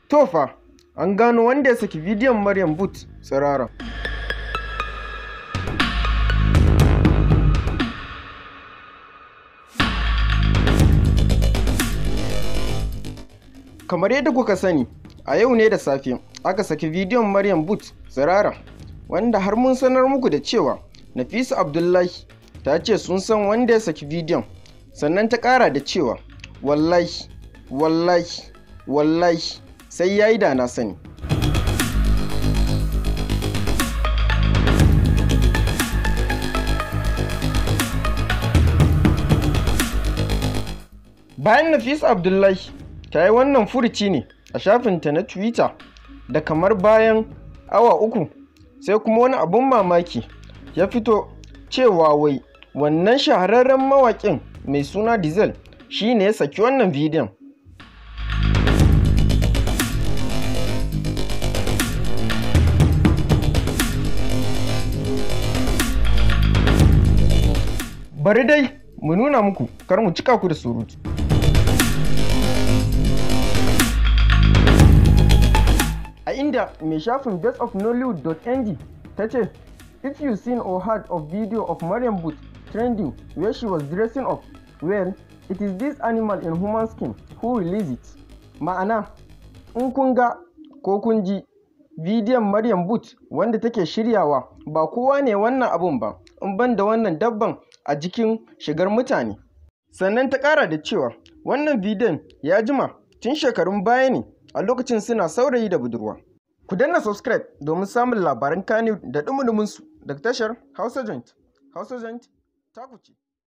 To fa, an gano wanda ya saki bidiyon Maryam Boot tsirara. Kamar yadda kuka sani, a yau ne da safe aka saki bidiyon Maryam Boot tsirara, wanda har mun sanar muku da cewa Nafisa Abdullahi ta ce sun san wanda ya saki bidiyon, sannan ta ƙara da cewa wallahi, wallahi, wallahi sai ya yi da na sani. Bayan Nafisa Abdullahi ta yi wannan furuci ne a shafinta na Twitter da kamar bayan awa uku sai kuma wani abun mamaki ya fito cewa wai wannan shahararren mawaƙin mai suna Diesel shi ne ya saki wannan bidiyon. Bari dai mu nuna muku kar mu cika ku da surutu. A inda mai shafin bestofnollywood.ng ta ce, If you seen or heard of video of Maryam Boot trending where she was dressing up, well, it is this animal in human skin who released it. Ma'ana, in kun ga ko kun ji bidiyon Maryam Boot wanda take shiryawa ba kowa ne wannan abun ba, in ban da wannan dabban a jikin shigar mutane. Sannan ta ƙara da cewa wannan bidiyon ya jima tun shekarun baya ne a lokacin suna saurayi da budurwa. Ku danna subscribe domin samun labaran Kano da ɗumuɗuminsu daga tashar Hausa Joint. Hausa Joint, taku ce.